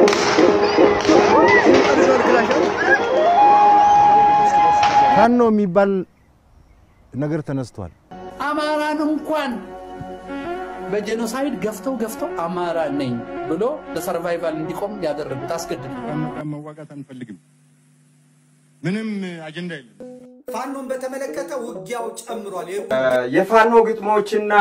ፋኖ የሚባል ነገር ተነስቷል። አማራን እንኳን በጄኖሳይድ ገፍተው ገፍተው አማራ ነኝ ብሎ ለሰርቫይቫል እንዲቆም ያደረጉት አስገድዱ። መዋጋት አንፈልግም። ምንም አጀንዳ የለም። ፋኖን በተመለከተ ውጊያው ጨምሯል። የፋኖ ግጥሞችና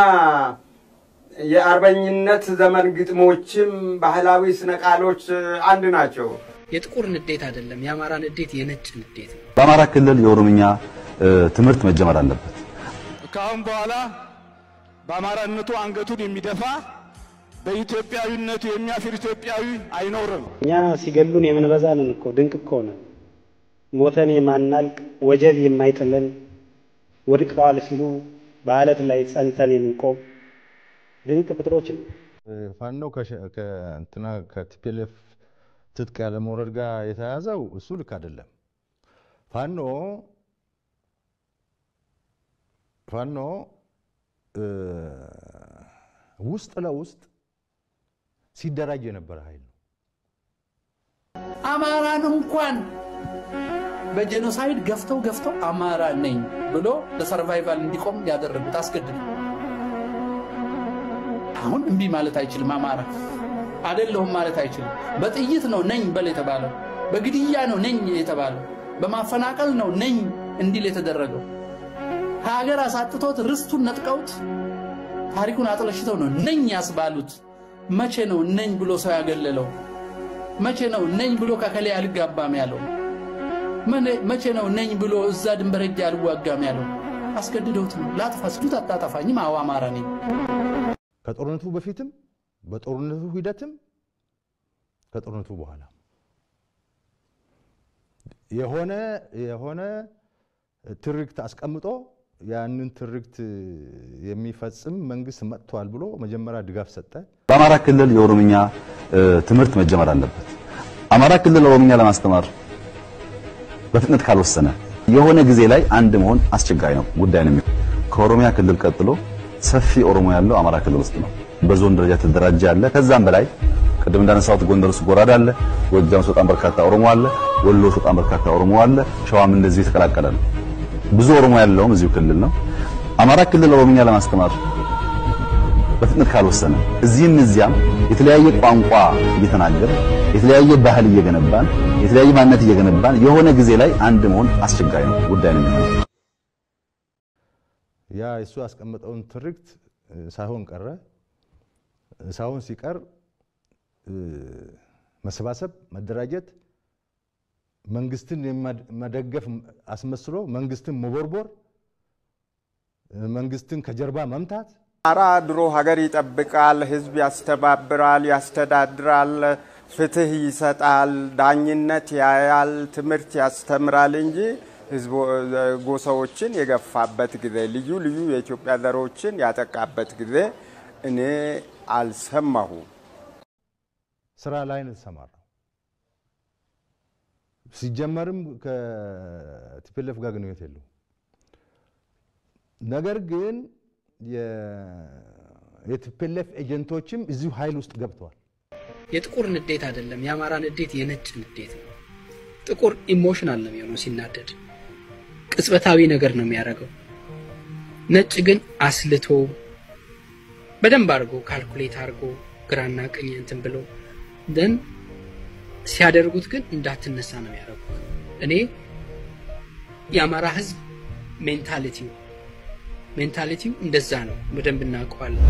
የአርበኝነት ዘመን ግጥሞችም ባህላዊ ስነ ቃሎች አንድ ናቸው። የጥቁር ንዴት አይደለም፣ የአማራ ንዴት የነጭ ንዴት ነው። በአማራ ክልል የኦሮምኛ ትምህርት መጀመር አለበት። ከአሁን በኋላ በአማራነቱ አንገቱን የሚደፋ በኢትዮጵያዊነቱ የሚያፍር ኢትዮጵያዊ አይኖርም። እኛ ሲገሉን የምንበዛ ነን እኮ ድንቅ እኮ ነን። ሞተን የማናልቅ ወጀብ የማይጥለን ወድቀዋል ሲሉ በአለት ላይ ጸንተን የምንቆም ድንቅ ፍጥሮች ነው። ፋኖ ከእንትና ከቲፒኤልኤፍ ትጥቅ ያለመውረድ ጋር የተያዘው እሱ ልክ አይደለም። ፋኖ ፋኖ ውስጥ ለውስጥ ሲደራጅ የነበረ ኃይል ነው። አማራን እንኳን በጄኖሳይድ ገፍተው ገፍተው አማራ ነኝ ብሎ ለሰርቫይቫል እንዲቆም ያደረጉት አስገድዱ። አሁን እምቢ ማለት አይችልም። አማራ አይደለሁም ማለት አይችልም። በጥይት ነው ነኝ በል የተባለው፣ በግድያ ነው ነኝ የተባለው፣ በማፈናቀል ነው ነኝ እንዲል የተደረገው። ሀገር አሳጥቶት ርስቱን ነጥቀውት ታሪኩን አጥለሽተው ነው ነኝ ያስባሉት። መቼ ነው ነኝ ብሎ ሰው ያገለለው? መቼ ነው ነኝ ብሎ ከከሌ አልጋባም ያለው? መቼ ነው ነኝ ብሎ እዛ ድንበር ሄጄ አልዋጋም ያለው? አስገድደውት ነው። ላጥፋ ሲሉት አታጠፋኝም። አዎ አማራ ነኝ። ከጦርነቱ በፊትም በጦርነቱ ሂደትም ከጦርነቱ በኋላ የሆነ የሆነ ትርክት አስቀምጦ ያንን ትርክት የሚፈጽም መንግስት መጥቷል ብሎ መጀመሪያ ድጋፍ ሰጠ። በአማራ ክልል የኦሮምኛ ትምህርት መጀመር አለበት። አማራ ክልል ኦሮምኛ ለማስተማር በፍጥነት ካልወሰነ የሆነ ጊዜ ላይ አንድ መሆን አስቸጋሪ ነው ጉዳይ ነው። ከኦሮሚያ ክልል ቀጥሎ ሰፊ ኦሮሞ ያለው አማራ ክልል ውስጥ ነው። በዞን ደረጃ ተደራጀ አለ። ከዛም በላይ ቅድም እንዳነሳሁት ጎንደር ውስጥ ጎራዳ አለ፣ ጎጃም ውስጥ በጣም በርካታ ኦሮሞ አለ፣ ወሎ ውስጥ በጣም በርካታ ኦሮሞ አለ፣ ሸዋም እንደዚህ የተቀላቀለ ነው። ብዙ ኦሮሞ ያለውም እዚሁ ክልል ነው። አማራ ክልል ኦሮምኛ ለማስተማር በፍጥነት ካልወሰነ እዚህም እዚያም የተለያየ ቋንቋ እየተናገረ የተለያየ ባህል እየገነባን የተለያየ ማንነት እየገነባን የሆነ ጊዜ ላይ አንድ መሆን አስቸጋሪ ነው ጉዳይ ነው የሚሆነው። ያ እሱ ያስቀመጠውን ትርክት ሳይሆን ቀረ። ሳይሆን ሲቀር መሰባሰብ፣ መደራጀት፣ መንግስትን መደገፍ አስመስሎ መንግስትን መቦርቦር፣ መንግስትን ከጀርባ መምታት አማራ ድሮ ሀገር ይጠብቃል፣ ህዝብ ያስተባብራል፣ ያስተዳድራል፣ ፍትህ ይሰጣል፣ ዳኝነት ያያል፣ ትምህርት ያስተምራል እንጂ ጎሳዎችን የገፋበት ጊዜ ልዩ ልዩ የኢትዮጵያ ዘሮችን ያጠቃበት ጊዜ እኔ አልሰማሁም። ስራ ላይ ነው የተሰማራው። ሲጀመርም ከቲፒኤልኤፍ ጋር ግንኙነት የለውም። ነገር ግን የቲፒኤልኤፍ ኤጀንቶችም እዚሁ ኃይል ውስጥ ገብተዋል። የጥቁር ንዴት አይደለም፣ የአማራ ንዴት የነጭ ንዴት ነው። ጥቁር ኢሞሽናል ነው የሚሆነው ሲናደድ፣ ቅጽበታዊ ነገር ነው የሚያደርገው። ነጭ ግን አስልቶ በደንብ አድርጎ ካልኩሌት አድርጎ ግራና ቀኝ እንትን ብሎ ደን ሲያደርጉት ግን እንዳትነሳ ነው የሚያደርጉት። እኔ የአማራ ህዝብ ሜንታሊቲው ሜንታሊቲው እንደዛ ነው፣ በደንብ እናውቀዋለን።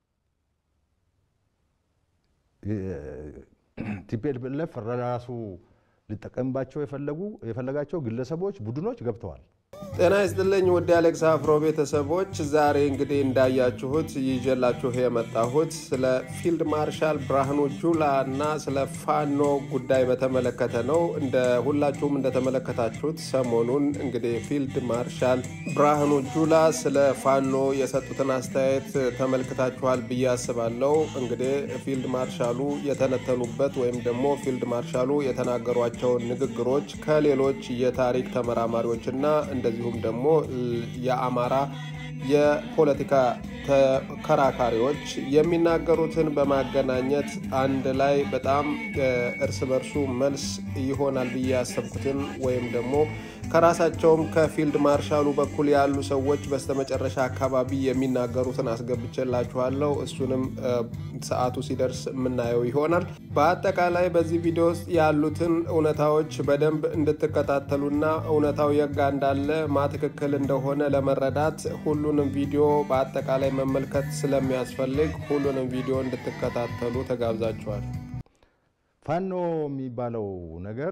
ቲፒኤልኤፍ ራሱ ሊጠቀምባቸው የፈለጉ የፈለጋቸው ግለሰቦች፣ ቡድኖች ገብተዋል። ጤና ይስጥልኝ ውድ አሌክስ አፍሮ ቤተሰቦች፣ ዛሬ እንግዲህ እንዳያችሁት ይዤላችሁ የመጣሁት ስለ ፊልድ ማርሻል ብርሃኑ ጁላ እና ስለ ፋኖ ጉዳይ በተመለከተ ነው። እንደ ሁላችሁም እንደተመለከታችሁት ሰሞኑን እንግዲህ ፊልድ ማርሻል ብርሃኑ ጁላ ስለ ፋኖ የሰጡትን አስተያየት ተመልክታችኋል ብዬ አስባለሁ። እንግዲህ ፊልድ ማርሻሉ የተነተኑበት ወይም ደግሞ ፊልድ ማርሻሉ የተናገሯቸውን ንግግሮች ከሌሎች የታሪክ ተመራማሪዎችና እንደዚሁም ደግሞ የአማራ የፖለቲካ ተከራካሪዎች የሚናገሩትን በማገናኘት አንድ ላይ በጣም እርስ በርሱ መልስ ይሆናል ብዬ ያሰብኩትን ወይም ደግሞ ከራሳቸውም ከፊልድ ማርሻሉ በኩል ያሉ ሰዎች በስተመጨረሻ አካባቢ የሚናገሩትን አስገብቼላችኋለሁ። እሱንም ሰዓቱ ሲደርስ የምናየው ይሆናል። በአጠቃላይ በዚህ ቪዲዮ ውስጥ ያሉትን እውነታዎች በደንብ እንድትከታተሉና እውነታው የጋ እንዳለ ማ ትክክል እንደሆነ ለመረዳት ሁሉንም ቪዲዮ በአጠቃላይ መመልከት ስለሚያስፈልግ ሁሉንም ቪዲዮ እንድትከታተሉ ተጋብዛችኋል። ፋኖ የሚባለው ነገር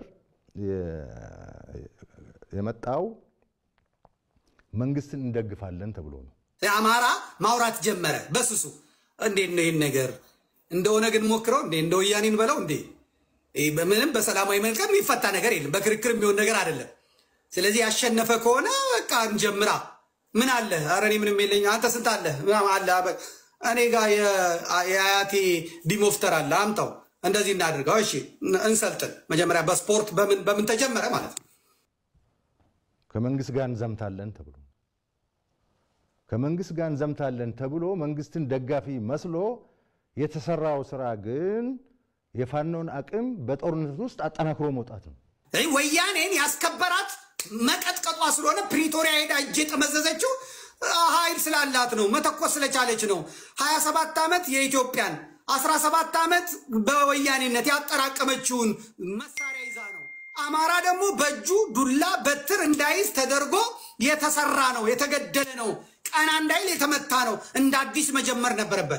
የመጣው መንግስትን እንደግፋለን ተብሎ ነው። አማራ ማውራት ጀመረ በስሱ። እንዴት ነው ይህን ነገር እንደ ኦነግ እንሞክረው እንዴ እንደ ወያኔን በለው እንዴ? ምንም በሰላማዊ መልቀም የሚፈታ ነገር የለም። በክርክር የሚሆን ነገር አይደለም። ስለዚህ ያሸነፈ ከሆነ በቃ እንጀምራ። ምን አለ? ኧረ እኔ ምንም የለኝ። አንተ ስንት አለ? አለ እኔ ጋር የአያቴ ዲሞፍተር አለ፣ አምጣው። እንደዚህ እናድርገው። እሺ እንሰልጥን። መጀመሪያ በስፖርት በምን በምን ተጀመረ ማለት ነው። ከመንግስት ጋር እንዘምታለን ተብሎ ከመንግስት ጋር እንዘምታለን ተብሎ መንግስትን ደጋፊ መስሎ የተሰራው ስራ ግን የፋኖን አቅም በጦርነት ውስጥ አጠናክሮ መውጣት ነው። ወያኔን ያስከበራት መቀጥቀጧ ስለሆነ ፕሪቶሪያ ሄዳ እጅ የጠመዘዘችው ኃይል ስላላት ነው፣ መተኮስ ስለቻለች ነው። 27 ዓመት የኢትዮጵያን 17 ዓመት በወያኔነት ያጠራቀመችውን መሳሪያ ይዛ ነው። አማራ ደግሞ በእጁ ዱላ በትር እንዳይዝ ተደርጎ የተሰራ ነው፣ የተገደለ ነው፣ ቀና እንዳይል የተመታ ነው። እንደ አዲስ መጀመር ነበረበት።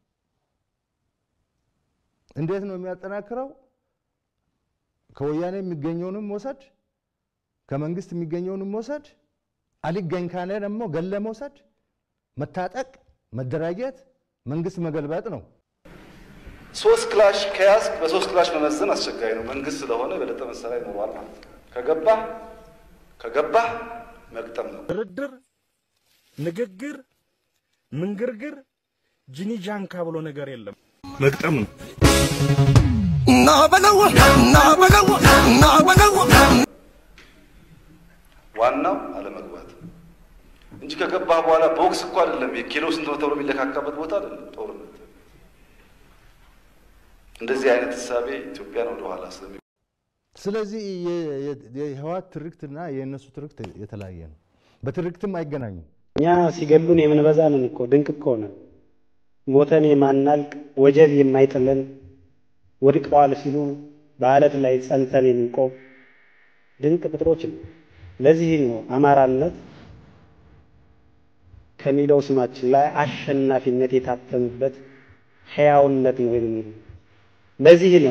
እንዴት ነው የሚያጠናክረው? ከወያኔ የሚገኘውንም መውሰድ፣ ከመንግስት የሚገኘውንም መውሰድ፣ አልገኝ ካለ ደግሞ ገለ መውሰድ፣ መታጠቅ፣ መደራጀት፣ መንግስት መገልበጥ ነው። ሶስት ክላሽ ከያዝክ በሶስት ክላሽ መመዘን አስቸጋሪ ነው። መንግስት ስለሆነ የበለጠ መሳሪያ ይኖረዋል ማለት ነው። ከገባህ ከገባህ መግጠም ነው። ድርድር፣ ንግግር፣ ምንግርግር፣ ጂኒ ጃንካ ብሎ ነገር የለም። መግጠም ነው። ና በለው ና በለው ና በለው ዋናው አለመግባት እንጂ ከገባህ በኋላ ቦክስ እኮ አይደለም። የኪሎ ስንት ነው ተብሎ የሚለካካበት ቦታ አይደለም ጦርነት። እንደዚህ አይነት ህሳቤ ኢትዮጵያን ወደኋላ ስለሚ ስለዚህ የህወሓት ትርክትና የእነሱ ትርክት የተለያየ ነው። በትርክትም አይገናኙም። እኛ ሲገሉን የምንበዛ ነን እኮ ድንቅ እኮ ነን። ሞተን የማናልቅ ወጀብ የማይጥለን ወድቀዋል ሲሉ በአለት ላይ ጸንተን የምንቆም ድንቅ ፍጥሮች ነው። ለዚህ ነው አማራነት ከሚለው ስማችን ላይ አሸናፊነት የታተመበት ሕያውነት ነው የሚለው። ለዚህ ነው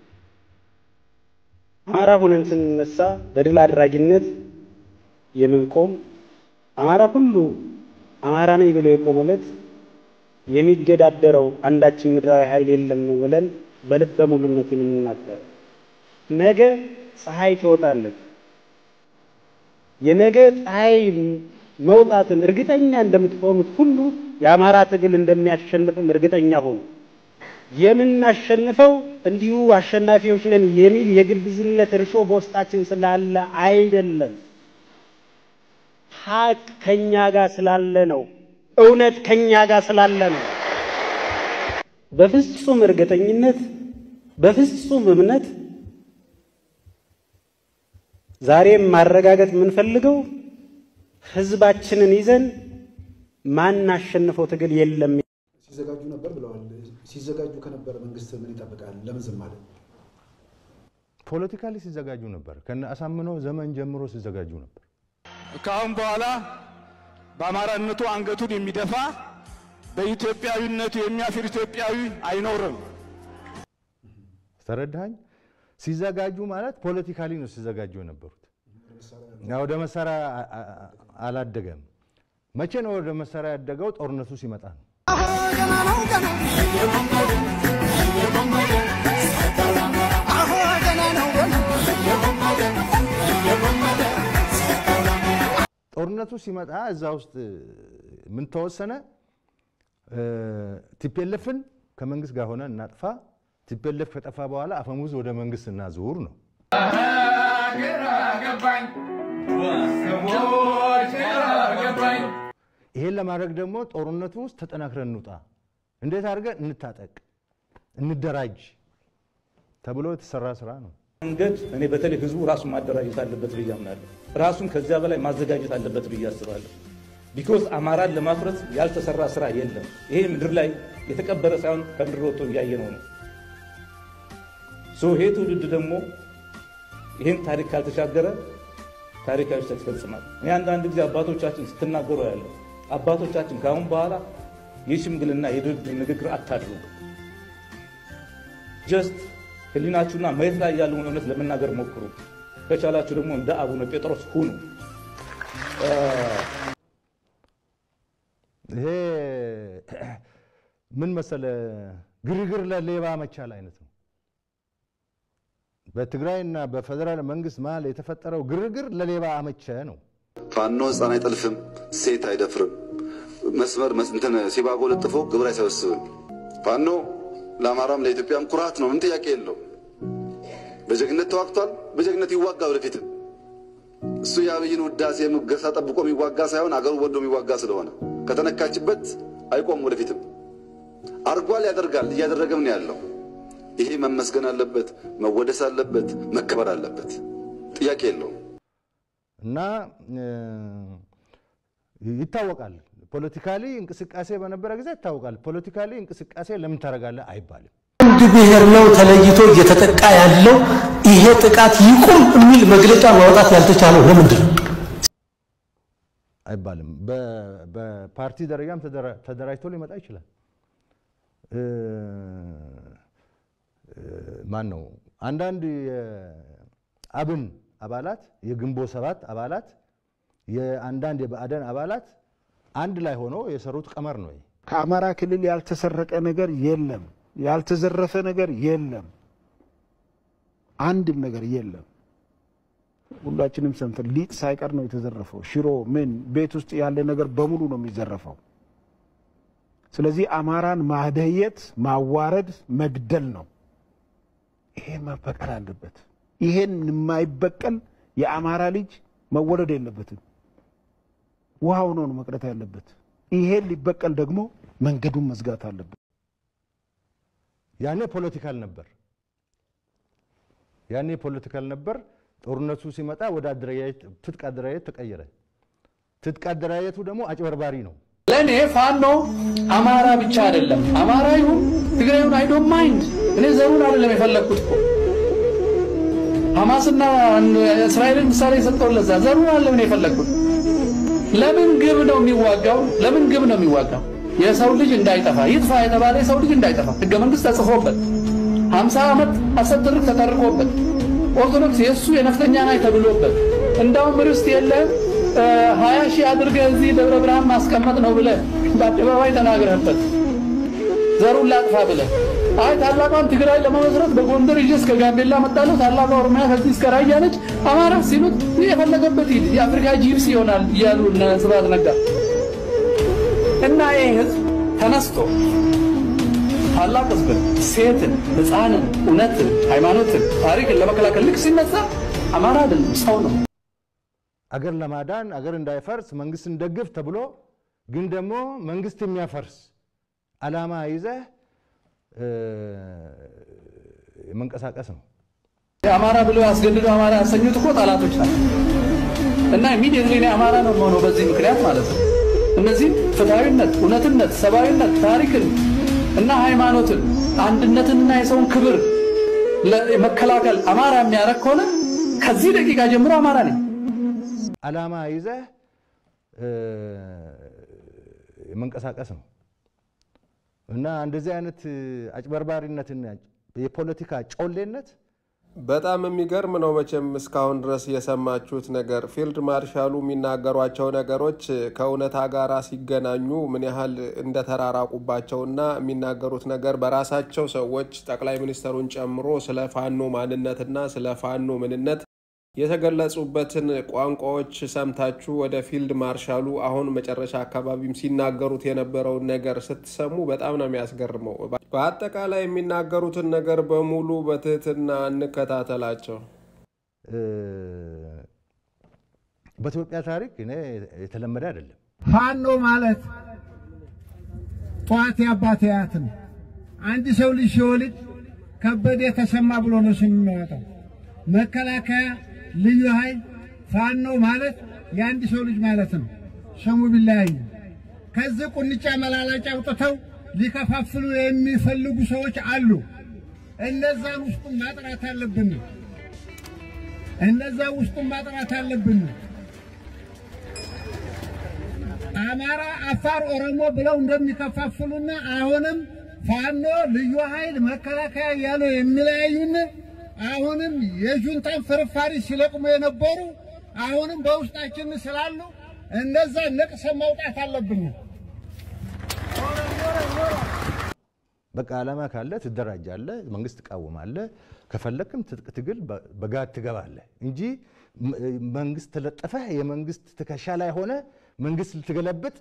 አማራ ሁነን ስንነሳ በድል አድራጊነት የምንቆም አማራ ሁሉ አማራ ነኝ ብሎ የቆመለት የሚገዳደረው አንዳችን ምድራዊ ኃይል የለም ብለን በልበ ሙሉነት የምንናገር ነገ ፀሐይ ትወጣለች። የነገ ፀሐይ መውጣትን እርግጠኛ እንደምትሆኑት ሁሉ የአማራ ትግል እንደሚያሸንፍም እርግጠኛ ሆኑ። የምናሸንፈው እንዲሁ አሸናፊዎች ነን የሚል የግብዝነት እርሾ በውስጣችን ስላለ አይደለም። ሀቅ ከኛ ጋር ስላለ ነው። እውነት ከኛ ጋር ስላለ ነው። በፍጹም እርግጠኝነት፣ በፍጹም እምነት ዛሬም ማረጋገጥ የምንፈልገው ህዝባችንን ይዘን ማናሸንፈው ትግል የለም። ሲዘጋጁ ነበር ብለዋል። ሲዘጋጁ ከነበረ መንግስት ምን ይጠብቃል? ለምን ዝም አለ? ፖለቲካሊ ሲዘጋጁ ነበር። ከነ አሳምነው ዘመን ጀምሮ ሲዘጋጁ ነበር። ከአሁን በኋላ በአማራነቱ አንገቱን የሚደፋ በኢትዮጵያዊነቱ የሚያፍር ኢትዮጵያዊ አይኖርም። ተረዳኸኝ? ሲዘጋጁ ማለት ፖለቲካሊ ነው ሲዘጋጁ የነበሩት። ወደ መሳሪያ አላደገም። መቼ ነው ወደ መሳሪያ ያደገው? ጦርነቱ ሲመጣ ነው። ጦርነቱ ሲመጣ እዛ ውስጥ ምን ተወሰነ? ቲፔለፍን ከመንግስት ጋር ሆነ እናጥፋ። ቲፔለፍ ከጠፋ በኋላ አፈሙዝ ወደ መንግስት እናዙር ነው። ይሄን ለማድረግ ደግሞ ጦርነቱ ውስጥ ተጠናክረን እንውጣ፣ እንዴት አድርገን እንታጠቅ፣ እንደራጅ ተብሎ የተሰራ ስራ ነው። መንገድ እኔ በተለይ ህዝቡ ራሱን ማደራጀት አለበት ብዬ አምናለሁ። ራሱን ከዚያ በላይ ማዘጋጀት አለበት ብዬ አስባለሁ። ቢኮዝ አማራን ለማፍረስ ያልተሰራ ስራ የለም። ይሄ ምድር ላይ የተቀበረ ሳይሆን ከምድር ወጥቶ እያየነው ነው። ሶ ይሄ ትውልድ ደግሞ ይህን ታሪክ ካልተሻገረ ታሪካዊ ስህተት ይፈጽማል። እኔ አንዳንድ ጊዜ አባቶቻችን ስትናገሩ ያለው አባቶቻችን ከአሁን በኋላ የሽምግልና የድርድር ንግግር አታድርጉ። ጀስት ህሊናችሁና መሬት ላይ ያለውን እውነት ለመናገር ሞክሩ። ከቻላችሁ ደግሞ እንደ አቡነ ጴጥሮስ ሁኑ። ይሄ ምን መሰለ ግርግር ለሌባ መቻል አይነት ነው። በትግራይና በፌዴራል መንግስት መሀል የተፈጠረው ግርግር ለሌባ አመቸ ነው። ፋኖ ህፃን አይጠልፍም፣ ሴት አይደፍርም፣ መስመር እንትን ሲባጎ ለጥፎ ግብር አይሰበስብም። ፋኖ ለአማራም ለኢትዮጵያም ኩራት ነው፣ ምን ጥያቄ የለው። በጀግነት ተዋግቷል፣ በጀግነት ይዋጋ ወደፊትም። እሱ የአብይን ውዳሴ ሙገሳ ጠብቆ የሚዋጋ ሳይሆን አገሩ ወዶ የሚዋጋ ስለሆነ ከተነካችበት አይቆም ወደፊትም። አርጓል፣ ያደርጋል፣ እያደረገም ነው ያለው። ይሄ መመስገን አለበት፣ መወደስ አለበት፣ መከበር አለበት። ጥያቄ የለውም። እና ይታወቃል። ፖለቲካሊ እንቅስቃሴ በነበረ ጊዜ ይታወቃል። ፖለቲካሊ እንቅስቃሴ ለምን ታደርጋለህ አይባልም። አንድ ብሔር ነው ተለይቶ እየተጠቃ ያለው። ይሄ ጥቃት ይቁም የሚል መግለጫ ማውጣት ያልተቻለው ለምንድን ነው? አይባልም። በፓርቲ ደረጃም ተደራጅቶ ሊመጣ ይችላል። ማን ነው አንዳንድ የአብን አባላት የግንቦት ሰባት አባላት የአንዳንድ የብአዴን አባላት አንድ ላይ ሆኖ የሰሩት ቀመር ነው። ከአማራ ክልል ያልተሰረቀ ነገር የለም፣ ያልተዘረፈ ነገር የለም፣ አንድም ነገር የለም። ሁላችንም ሰምተን ሊጥ ሳይቀር ነው የተዘረፈው። ሽሮ ምን ቤት ውስጥ ያለ ነገር በሙሉ ነው የሚዘረፈው። ስለዚህ አማራን ማደየት፣ ማዋረድ፣ መግደል ነው። ይሄ መበቀል አለበት። ይሄን የማይበቀል የአማራ ልጅ መወለድ የለበትም። ውሃ ሆኖ ነው መቅረት ያለበት። ይሄን ሊበቀል ደግሞ መንገዱን መዝጋት አለበት። ያኔ ፖለቲካል ነበር። ያኔ ፖለቲካል ነበር። ጦርነቱ ሲመጣ ወደ አደረጃጀት ትጥቅ አደረጃጀት ተቀየረ። ትጥቅ አደረጃጀቱ ደግሞ አጭበርባሪ ነው። ለእኔ ፋኖ አማራ ብቻ አይደለም። አማራ ይሁን ትግራይ ይሁን አይ ዶንት ማይንድ። እኔ ዘሩን አይደለም የፈለግኩት እኮ ሐማስና እስራኤልን ምሳሌ የሰጠው ለዛ ዘሩን አይደለም እኔ የፈለግኩት። ለምን ግብ ነው የሚዋጋው? ለምን ግብ ነው የሚዋጋው? የሰው ልጅ እንዳይጠፋ ይጥፋ የተባለ የሰው ልጅ እንዳይጠፋ ህገ መንግስት ተጽፎበት ሀምሳ ዓመት አሰትርክ ተጠርቆበት ኦርቶዶክስ የእሱ የነፍጠኛ ናይ ተብሎበት እንዳውም ርስት የለህም ሀያ ሺህ አድርገህ እዚህ ደብረ ብርሃን ማስቀመጥ ነው ብለህ በአደባባይ ተናግረህበት ዘሩን ላጥፋ ብለህ አይ ታላቋን ትግራይ ለመመስረት በጎንደር ይዤ እስከ ጋምቤላ መጣለሁ፣ ታላቋ ኦሮሚያ ከዚህ እስከ ራያ ነች፣ አማራ ሲሉት የፈለገበት ሂድ የአፍሪካ ጂፕስ ይሆናል እያሉ እነ ስብሐት ነጋ እና ይህ ህዝብ ተነስቶ ታላቅ ህዝብን፣ ሴትን፣ ህፃንን፣ እውነትን፣ ሃይማኖትን፣ ታሪክን ለመከላከል ልክ ሲነሳ አማራ አይደለም ሰው ነው። አገር ለማዳን አገር እንዳይፈርስ መንግስት እንደግፍ ተብሎ ግን ደግሞ መንግስት የሚያፈርስ አላማ ይዘህ መንቀሳቀስ ነው። አማራ ብሎ ያስገድዱ አማራ ያሰኙት እኮ ጠላቶች ናቸው። እና ኢሚዲየትሊ እኔ አማራ ነው የምሆነው በዚህ ምክንያት ማለት ነው። እነዚህ ፍትሐዊነት፣ እውነትነት፣ ሰብአዊነት፣ ታሪክን እና ሃይማኖትን አንድነትንና የሰውን ክብር መከላከል አማራ የሚያደርግ ከሆነ ከዚህ ደቂቃ ጀምሮ አማራ ነኝ። አላማ ይዘህ መንቀሳቀስ ነው እና እንደዚህ አይነት አጭበርባሪነትና የፖለቲካ ጮሌነት በጣም የሚገርም ነው። መቼም እስካሁን ድረስ የሰማችሁት ነገር ፊልድ ማርሻሉ የሚናገሯቸው ነገሮች ከእውነታ ጋር ሲገናኙ ምን ያህል እንደተራራቁባቸውና የሚናገሩት ነገር በራሳቸው ሰዎች ጠቅላይ ሚኒስተሩን ጨምሮ ስለ ፋኖ ማንነትና ስለ ፋኖ ምንነት የተገለጹበትን ቋንቋዎች ሰምታችሁ ወደ ፊልድ ማርሻሉ አሁን መጨረሻ አካባቢም ሲናገሩት የነበረውን ነገር ስትሰሙ በጣም ነው የሚያስገርመው። በአጠቃላይ የሚናገሩትን ነገር በሙሉ በትህትና እንከታተላቸው። በኢትዮጵያ ታሪክ እኔ የተለመደ አይደለም። ፋኖ ማለት ጠዋት የአባት አያት ነው። አንድ ሰው ልጅ ሲወልድ ከበደ ተሰማ ብሎ ነው ስም የሚያወጣው። መከላከያ፣ ልዩ ኃይል፣ ፋኖ ማለት የአንድ ሰው ልጅ ማለት ነው። ስሙ ቢለያይ ከዚህ ቁንጫ መላላጫ አውጥተው ሊከፋፍሉ የሚፈልጉ ሰዎች አሉ። እነዛን ውስጡን ማጥራት አለብን። እነዛ ውስጡን ማጥራት አለብን። አማራ፣ አፋር፣ ኦሮሞ ብለው እንደሚከፋፍሉና አሁንም ፋኖ፣ ልዩ ኃይል፣ መከላከያ እያሉ የሚለያዩን አሁንም የጁንታን ፍርፋሪ ሲለቅሙ የነበሩ አሁንም በውስጣችን ስላሉ እነዛ ነቅሰን ማውጣት አለብን። በቃ ዓላማ ካለ ትደራጃለህ፣ መንግስት ትቃወማለህ፣ ከፈለክም ትጥቅ ትግል በጋድ ትገባለህ እንጂ መንግስት ተለጠፈህ የመንግስት ትከሻ ላይ ሆነ መንግስት ልትገለብጥ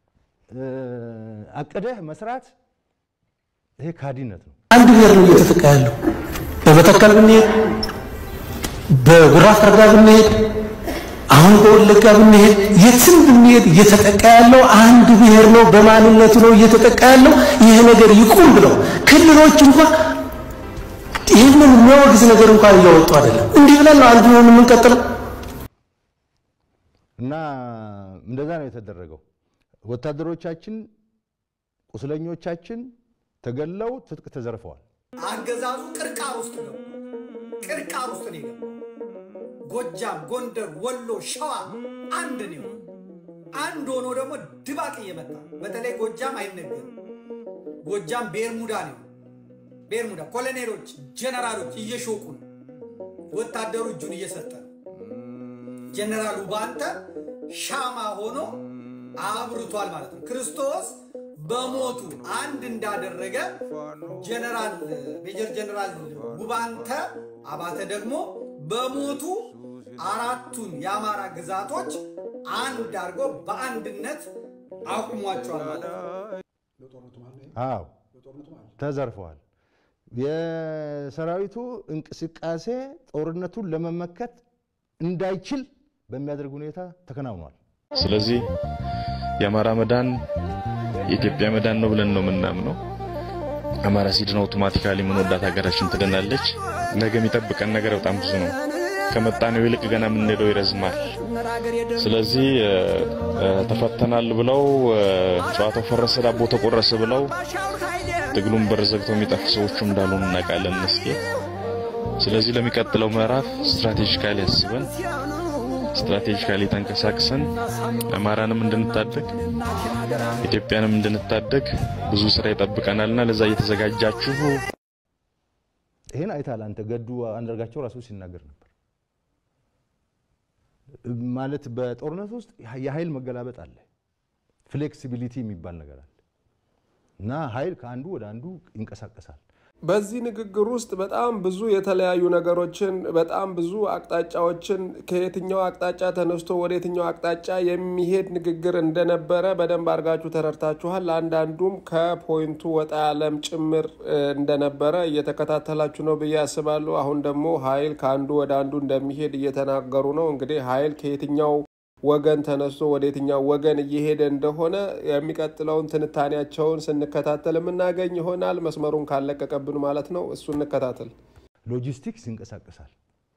አቅደህ መስራት ይሄ ካዲነት ነው። አንድ ብሔር ነው እየተጠቃ ያለው። በመተከል ብንሄድ፣ በጉራ ፈርዳ ብንሄድ፣ አሁን በወለጋ ብንሄድ፣ የትም ብንሄድ እየተጠቃ ያለው አንድ ብሔር ነው። በማንነቱ ነው እየተጠቃ ያለው። ይህ ነገር ይቁም ብለው ክልሎች እንኳን ይህንን የሚያወግዝ ነገር እንኳን እያወጡ አይደለም። እንዲህ ብለን ነው አንድ ሆን የምንቀጥለው። እና እንደዛ ነው የተደረገው። ወታደሮቻችን፣ ቁስለኞቻችን ተገለው ትጥቅ ተዘርፈዋል። አገዛዙ ቅርቃር ውስጥ ነው። ቅርቃር ውስጥ ነው የገባው። ጎጃም፣ ጎንደር፣ ወሎ፣ ሸዋ አንድ ነው። አንድ ሆኖ ደግሞ ድባቅ እየመታ በተለይ ጎጃም አይነገርም። ጎጃም ቤርሙዳ ነው። ቤርሙዳ ኮሎኔሎች፣ ጀነራሎች እየሾቁ ነው። ወታደሩ እጁን እየሰጠ ነው። ጀነራሉ ባንተ ሻማ ሆኖ አብርቷል ማለት ነው። ክርስቶስ በሞቱ አንድ እንዳደረገ ጀነራል ሜጀር ጀነራል ጉባንተ አባተ ደግሞ በሞቱ አራቱን የአማራ ግዛቶች አንድ አድርጎ በአንድነት አቁሟቸዋል ማለት ነው። አዎ ተዘርፈዋል። የሰራዊቱ እንቅስቃሴ ጦርነቱን ለመመከት እንዳይችል በሚያደርግ ሁኔታ ተከናውኗል። ስለዚህ የአማራ መዳን የኢትዮጵያ መዳን ነው ብለን ነው የምናምነው። አማራ ሲድን አውቶማቲካሊ የምንወዳት ሀገራችን ትድናለች። ነገ የሚጠብቀን ነገር በጣም ብዙ ነው። ከመጣነው ይልቅ ገና የምንሄደው ይረዝማል። ስለዚህ ተፈተናል ብለው ጨዋታው ፈረሰ ዳቦ ተቆረሰ ብለው ትግሉን በር ዘግተው የሚጠፉ ሰዎች እንዳሉ እናውቃለን። እስኪ ስለዚህ ለሚቀጥለው ምዕራፍ ስትራቴጂካሊ አስበን ስትራቴጂካሊ ተንቀሳቅሰን አማራንም እንድንታደግ ኢትዮጵያንም እንድንታደግ ብዙ ስራ ይጠብቀናልና ለዛ እየተዘጋጃችሁ ይህን አይታል አንተ ገዱ አንዳርጋቸው ራሱ ሲናገር ነበር። ማለት በጦርነት ውስጥ የኃይል መገላበጥ አለ፣ ፍሌክሲቢሊቲ የሚባል ነገር አለ እና ኃይል ከአንዱ ወደ አንዱ ይንቀሳቀሳል። በዚህ ንግግር ውስጥ በጣም ብዙ የተለያዩ ነገሮችን በጣም ብዙ አቅጣጫዎችን ከየትኛው አቅጣጫ ተነስቶ ወደ የትኛው አቅጣጫ የሚሄድ ንግግር እንደነበረ በደንብ አድርጋችሁ ተረድታችኋል። አንዳንዱም ከፖይንቱ ወጣ ያለም ጭምር እንደነበረ እየተከታተላችሁ ነው ብዬ አስባለሁ። አሁን ደግሞ ኃይል ከአንዱ ወደ አንዱ እንደሚሄድ እየተናገሩ ነው። እንግዲህ ኃይል ከየትኛው ወገን ተነስቶ ወደ የትኛው ወገን እየሄደ እንደሆነ የሚቀጥለውን ትንታኔያቸውን ስንከታተል የምናገኝ ይሆናል። መስመሩን ካለቀቀብን ማለት ነው። እሱ እንከታተል። ሎጂስቲክስ ይንቀሳቀሳል።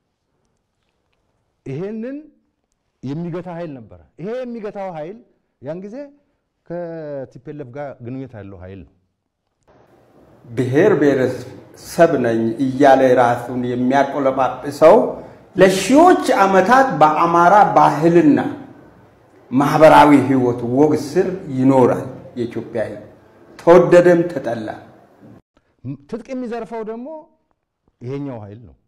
ይሄንን የሚገታ ኃይል ነበረ። ይሄ የሚገታው ኃይል ያን ጊዜ ከቲፔለፍ ጋር ግንኙነት ያለው ኃይል ነው። ብሔር ብሔረሰብ ነኝ እያለ ራሱን የሚያቆለጳጵሰው ለሺዎች ዓመታት በአማራ ባህልና ማህበራዊ ህይወት ወግ ስር ይኖራል። የኢትዮጵያ ህዝብ ተወደደም ተጠላ። ትጥቅ የሚዘርፈው ደግሞ ይሄኛው ኃይል ነው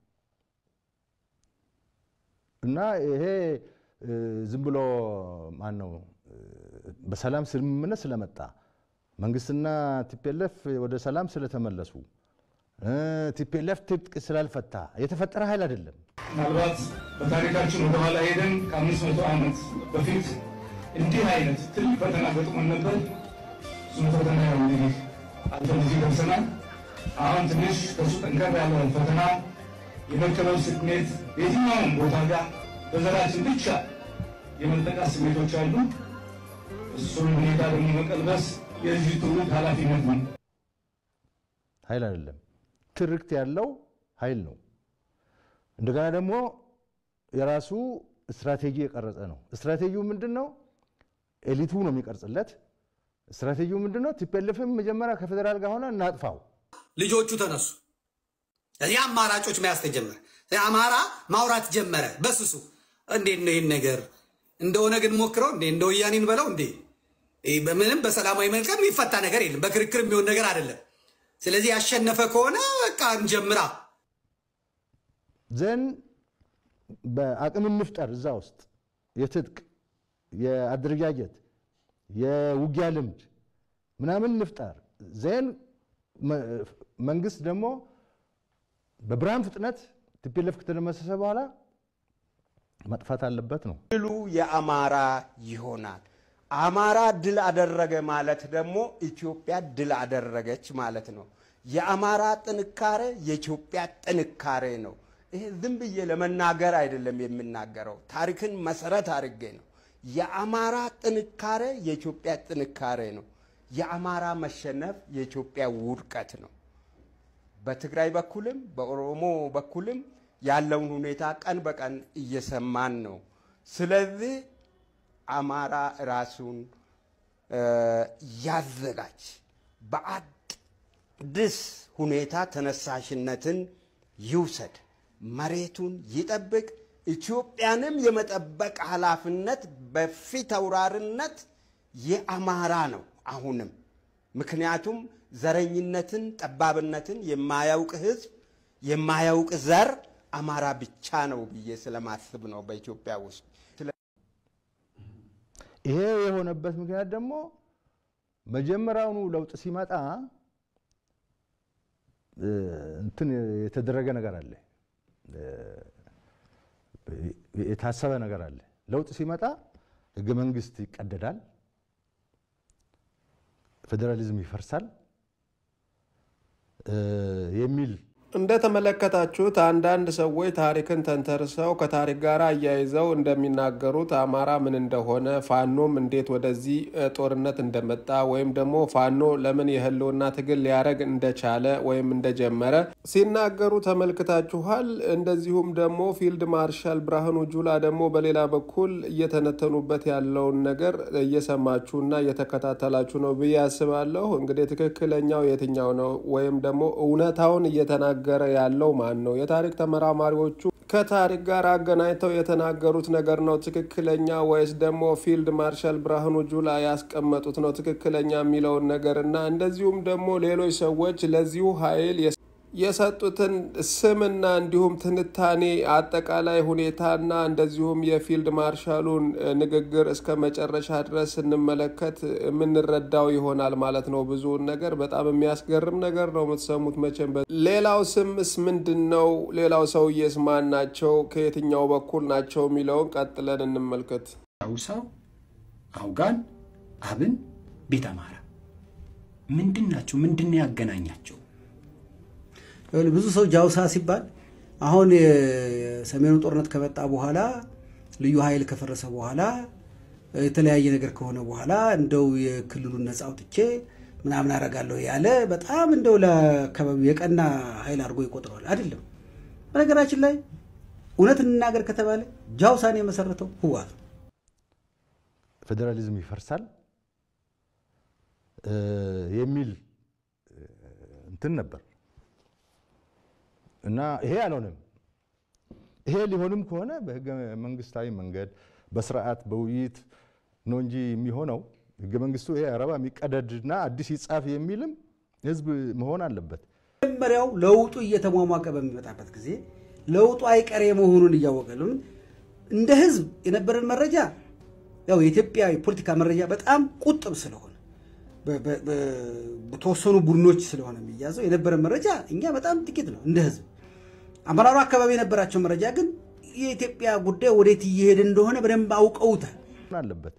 እና ይሄ ዝም ብሎ ማን ነው በሰላም ስምምነት ስለመጣ መንግስትና ቲፔለፍ ወደ ሰላም ስለተመለሱ ቲፔለፍ ትጥቅ ስላልፈታ የተፈጠረ ኃይል አይደለም። ምናልባት በታሪካችን ወደኋላ ሄደን ከአምስት መቶ ዓመት በፊት እንዲህ አይነት ትልቅ ፈተና ገጥሞን ነበር። እሱም ፈተና ያው እንግዲህ አልፈን እዚህ ደርሰናል። አሁን ትንሽ ከእሱ ጠንከር ያለ ፈተና የመከበብ ስሜት የትኛውም ቦታ ጋር በዘራችን ብቻ የመጠቃት ስሜቶች አሉ። እሱን ሁኔታ ደግሞ መቀልበስ የዚህ ትውልድ ኃላፊነት ነው። ኃይል አይደለም፣ ትርክት ያለው ኃይል ነው። እንደገና ደግሞ የራሱ ስትራቴጂ የቀረጸ ነው። ስትራቴጂው ምንድን ነው? ኤሊቱ ነው የሚቀርጽለት። ስትራቴጂው ምንድን ነው? ቲፒኤልኤፍም መጀመሪያ ከፌዴራል ጋር ሆነ እናጥፋው። ልጆቹ ተነሱ። እዚህ አማራጮች መያዝ ተጀመረ። አማራ ማውራት ጀመረ በስሱ። እንዴት ነው ይህን ነገር እንደሆነ ግን ሞክረው እንዴ እንደ ወያኔን በለው እንዴ ይህ በምንም በሰላማዊ መልቀም የሚፈታ ነገር የለም። በክርክር የሚሆን ነገር አይደለም። ስለዚህ ያሸነፈ ከሆነ በቃ እንጀምራ። ዘን በአቅም እንፍጠር እዛ ውስጥ የትጥቅ የአደረጃጀት የውጊያ ልምድ ምናምን እንፍጠር። ዜን መንግስት ደግሞ በብርሃን ፍጥነት ቲፒኤልኤፍ ከተደመሰሰ በኋላ መጥፋት አለበት ነው። ድሉ የአማራ ይሆናል። አማራ ድል አደረገ ማለት ደግሞ ኢትዮጵያ ድል አደረገች ማለት ነው። የአማራ ጥንካሬ የኢትዮጵያ ጥንካሬ ነው። ይሄ ዝም ብዬ ለመናገር አይደለም የምናገረው፣ ታሪክን መሰረት አድርጌ ነው። የአማራ ጥንካሬ የኢትዮጵያ ጥንካሬ ነው። የአማራ መሸነፍ የኢትዮጵያ ውድቀት ነው። በትግራይ በኩልም በኦሮሞ በኩልም ያለውን ሁኔታ ቀን በቀን እየሰማን ነው። ስለዚህ አማራ ራሱን ያዘጋጅ፣ በአዲስ ሁኔታ ተነሳሽነትን ይውሰድ፣ መሬቱን ይጠብቅ። ኢትዮጵያንም የመጠበቅ ኃላፊነት በፊት አውራሪነት የአማራ ነው። አሁንም ምክንያቱም ዘረኝነትን፣ ጠባብነትን የማያውቅ ህዝብ የማያውቅ ዘር አማራ ብቻ ነው ብዬ ስለማስብ ነው በኢትዮጵያ ውስጥ። ይሄ የሆነበት ምክንያት ደግሞ መጀመሪያውኑ ለውጥ ሲመጣ እንትን የተደረገ ነገር አለ፣ የታሰበ ነገር አለ። ለውጥ ሲመጣ ህገ መንግስት ይቀደዳል፣ ፌዴራሊዝም ይፈርሳል የሚል እንደተመለከታችሁት አንዳንድ ሰዎች ታሪክን ተንተርሰው ከታሪክ ጋር አያይዘው እንደሚናገሩት አማራ ምን እንደሆነ ፋኖም እንዴት ወደዚህ ጦርነት እንደመጣ ወይም ደግሞ ፋኖ ለምን የህልውና ትግል ሊያደርግ እንደቻለ ወይም እንደጀመረ ሲናገሩ ተመልክታችኋል። እንደዚሁም ደግሞ ፊልድ ማርሻል ብርሃኑ ጁላ ደግሞ በሌላ በኩል እየተነተኑበት ያለውን ነገር እየሰማችሁና እየተከታተላችሁ ነው ብዬ አስባለሁ። እንግዲህ ትክክለኛው የትኛው ነው ወይም ደግሞ እውነታውን እየተናገ እየተናገረ ያለው ማን ነው? የታሪክ ተመራማሪዎቹ ከታሪክ ጋር አገናኝተው የተናገሩት ነገር ነው ትክክለኛ ወይስ ደግሞ ፊልድ ማርሻል ብርሃኑ ጁላ ያስቀመጡት ነው ትክክለኛ የሚለውን ነገር እና እንደዚሁም ደግሞ ሌሎች ሰዎች ለዚሁ ኃይል የሰጡትን ስምና እንዲሁም ትንታኔ አጠቃላይ ሁኔታና እንደዚሁም የፊልድ ማርሻሉን ንግግር እስከ መጨረሻ ድረስ ስንመለከት የምንረዳው ይሆናል ማለት ነው። ብዙውን ነገር በጣም የሚያስገርም ነገር ነው የምትሰሙት መቼም። ሌላው ስምስ ምንድን ነው? ሌላው ሰውዬስ ማን ናቸው? ከየትኛው በኩል ናቸው የሚለውን ቀጥለን እንመልከት። አውሳው፣ አውጋን፣ አብን፣ ቤት አማራ ምንድን ናቸው? ምንድን ነው ያገናኛቸው? ብዙ ሰው ጃውሳ ሲባል አሁን የሰሜኑ ጦርነት ከመጣ በኋላ ልዩ ኃይል ከፈረሰ በኋላ የተለያየ ነገር ከሆነ በኋላ እንደው የክልሉን ነፃ አውጥቼ ምናምን አረጋለሁ ያለ በጣም እንደው ለአካባቢው የቀና ኃይል አድርጎ ይቆጥረዋል። አይደለም። በነገራችን ላይ እውነት እንናገር ከተባለ ጃውሳን የመሰረተው ህወሓት ነው። ፌዴራሊዝም ይፈርሳል የሚል እንትን ነበር እና ይሄ አልሆነም። ይሄ ሊሆንም ከሆነ በህገ መንግስታዊ መንገድ በስርዓት በውይይት ነው እንጂ የሚሆነው ህገ መንግስቱ ይሄ አረባ የሚቀደድና አዲስ ይጻፍ የሚልም ህዝብ መሆን አለበት። መጀመሪያው ለውጡ እየተሟሟቀ በሚመጣበት ጊዜ ለውጡ አይቀሬ መሆኑን እያወቀ ለምን እንደ ህዝብ የነበረን መረጃ ያው የኢትዮጵያ የፖለቲካ መረጃ በጣም ቁጥብ ስለሆነ በተወሰኑ ቡድኖች ስለሆነ የሚያዘው የነበረ መረጃ እኛ በጣም ጥቂት ነው እንደ ህዝብ። አመራሩ አካባቢ የነበራቸው መረጃ ግን የኢትዮጵያ ጉዳይ ወዴት እየሄደ እንደሆነ በደንብ አውቀውታል አለበት።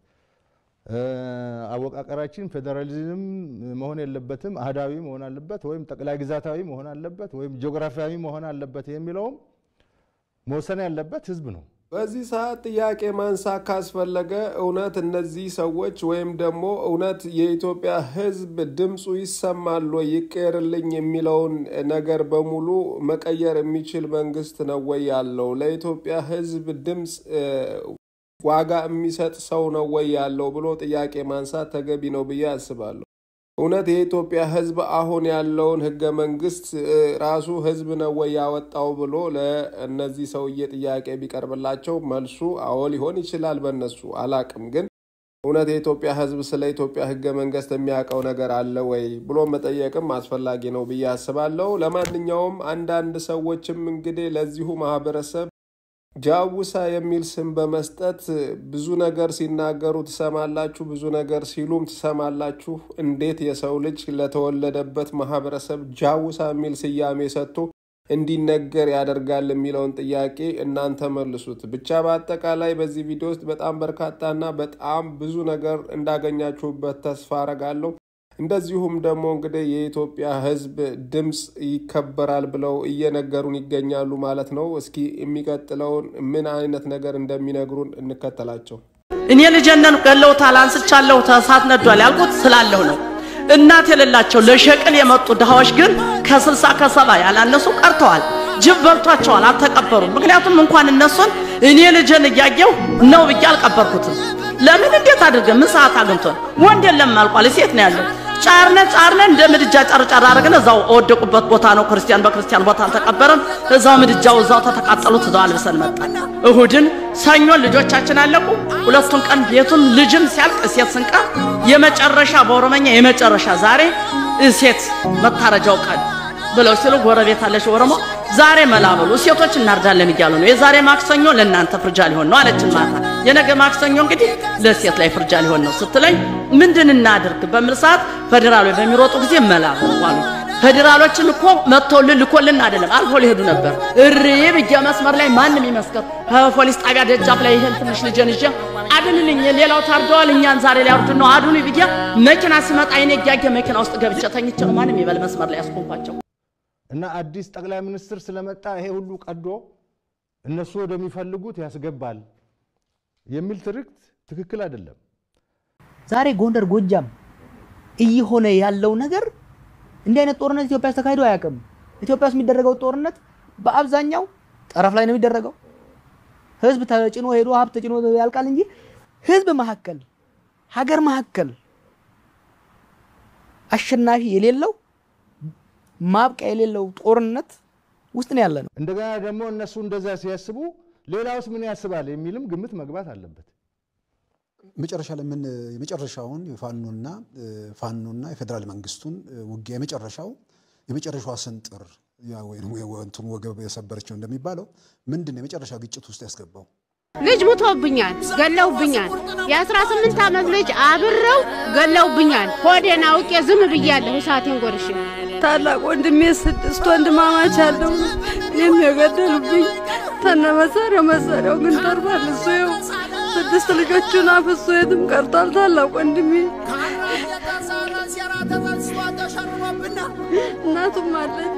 አወቃቀራችን ፌዴራሊዝም መሆን የለበትም፣ አህዳዊ መሆን አለበት፣ ወይም ጠቅላይ ግዛታዊ መሆን አለበት፣ ወይም ጂኦግራፊያዊ መሆን አለበት የሚለውም መወሰን ያለበት ህዝብ ነው። በዚህ ሰዓት ጥያቄ ማንሳት ካስፈለገ እውነት እነዚህ ሰዎች ወይም ደግሞ እውነት የኢትዮጵያ ሕዝብ ድምፁ ይሰማል ወይ ይቀየርልኝ የሚለውን ነገር በሙሉ መቀየር የሚችል መንግስት ነው ወይ ያለው? ለኢትዮጵያ ሕዝብ ድምፅ ዋጋ የሚሰጥ ሰው ነው ወይ ያለው ብሎ ጥያቄ ማንሳት ተገቢ ነው ብዬ አስባለሁ። እውነት የኢትዮጵያ ህዝብ አሁን ያለውን ህገ መንግስት ራሱ ህዝብ ነው ወይ ያወጣው ብሎ ለእነዚህ ሰውዬ ጥያቄ ቢቀርብላቸው መልሱ አዎ ሊሆን ይችላል። በእነሱ አላቅም። ግን እውነት የኢትዮጵያ ህዝብ ስለ ኢትዮጵያ ህገ መንግስት የሚያውቀው ነገር አለ ወይ ብሎ መጠየቅም አስፈላጊ ነው ብዬ አስባለሁ። ለማንኛውም አንዳንድ ሰዎችም እንግዲህ ለዚሁ ማህበረሰብ ጃውሳ የሚል ስም በመስጠት ብዙ ነገር ሲናገሩ ትሰማላችሁ፣ ብዙ ነገር ሲሉም ትሰማላችሁ። እንዴት የሰው ልጅ ለተወለደበት ማህበረሰብ ጃውሳ የሚል ስያሜ ሰጥቶ እንዲነገር ያደርጋል የሚለውን ጥያቄ እናንተ መልሱት። ብቻ በአጠቃላይ በዚህ ቪዲዮ ውስጥ በጣም በርካታና በጣም ብዙ ነገር እንዳገኛችሁበት ተስፋ አረጋለሁ። እንደዚሁም ደግሞ እንግዲህ የኢትዮጵያ ህዝብ ድምፅ ይከበራል ብለው እየነገሩን ይገኛሉ ማለት ነው። እስኪ የሚቀጥለውን ምን አይነት ነገር እንደሚነግሩን እንከተላቸው። እኔ ልጀነን ገለውታል፣ አንስቻለሁ፣ እሳት ነዷል ያልኩት ስላለሁ ነው። እናት የሌላቸው ለሸቅል የመጡ ድሃዎች ግን ከስልሳ ከሰባ ያላነሱ ቀርተዋል። ጅብ በልቷቸዋል፣ አልተቀበሩም። ምክንያቱም እንኳን እነሱን እኔ ልጅን እያየው ነው ብዬ አልቀበርኩትም። ለምን እንዴት አድርገን ምን ሰዓት አግኝቶን ወንድ የለም አልቋል፣ ሴት ነው ያለው። ጫርነ ጫርነ እንደ ምድጃ ጫርጫር አድርገን እዛው ወደቁበት ቦታ ነው። ክርስቲያን በክርስቲያን ቦታ አልተቀበረም። እዛው ምድጃው እዛው ተተቃጠሉት፣ እዛው አልብሰን መጣን። እሁድን ሰኞን ልጆቻችን አለቁ። ሁለቱን ቀን ቤቱን ልጅም ሲያልቅ ሴት ስንቀር የመጨረሻ በኦሮመኛ የመጨረሻ ዛሬ ሴት መታረጃው ቀን ብለው ሲሉ ጎረቤት አለሽ ኦሮሞ ዛሬ መላበሉ ሴቶች እናርዳለን እያሉ ነው። የዛሬ ማክሰኞ ለእናንተ ፍርጃ ሊሆን ነው አለችን ማታ። የነገ ማክሰኞ እንግዲህ ለሴት ላይ ፍርጃ ሊሆን ነው ስትለኝ ምንድን እናድርግ በሚል ሰዓት ፌዴራሎች በሚሮጡ ጊዜ መላበሉ አሉ። ፌዴራሎችን እኮ መጥተውልን ልኮልን አይደለም አልፎ ሊሄዱ ነበር። እሪ ብዬ መስመር ላይ ማንም ይመስከር ከፖሊስ ጣቢያ ደጃፍ ላይ ይሄን ትንሽ ልጄን ይዤ አድንልኝ፣ ሌላው ታርደዋል፣ እኛን ዛሬ ሊያርዱን ነው አድኑ ብዬ መኪና ሲመጣ አይኔ እያየ መኪና ውስጥ ገብቼ ተኝቼ ነው ማንም ይበል መስመር ላይ ያስቆምኳቸው። እና አዲስ ጠቅላይ ሚኒስትር ስለመጣ ይሄ ሁሉ ቀዶ እነሱ ወደሚፈልጉት ያስገባል የሚል ትርክት ትክክል አይደለም። ዛሬ ጎንደር፣ ጎጃም እየሆነ ያለው ነገር እንዲህ አይነት ጦርነት ኢትዮጵያ ውስጥ ተካሂዶ አያውቅም። ኢትዮጵያ ውስጥ የሚደረገው ጦርነት በአብዛኛው ጠረፍ ላይ ነው የሚደረገው። ህዝብ ተጭኖ ሄዶ ሀብት ተጭኖ ያልቃል እንጂ ህዝብ መካከል ሀገር መካከል አሸናፊ የሌለው ማብቂያ የሌለው ጦርነት ውስጥ ነው ያለ ነው። እንደገና ደግሞ እነሱ እንደዛ ሲያስቡ ሌላውስ ምን ያስባል የሚልም ግምት መግባት አለበት። መጨረሻ ላይ ምን የመጨረሻውን የፋኖና ፋኖና የፌዴራል መንግስቱን ውጊያ የመጨረሻው የመጨረሻዋ ስንጥር እንትኑ ወገብ የሰበረችው እንደሚባለው ምንድን ነው የመጨረሻ ግጭት ውስጥ ያስገባው? ልጅ ሙቶብኛል፣ ገለውብኛል። የአስራ ስምንት ዓመት ልጅ አብረው ገለውብኛል። ሆዴን አውቄ ዝም ብያለሁ እሳቴን ጎርሼ። ታላቅ ወንድሜ ስድስት ወንድማማች አለው እኔም የገደሉብኝ ተነ መሳሪያው መሳሪያው ግን ተርፏል። እሱ ይኸው ስድስት ልጆቹን አፍሶ የትም ቀርቷል። ታላቅ ወንድሜ እናቱም አለች።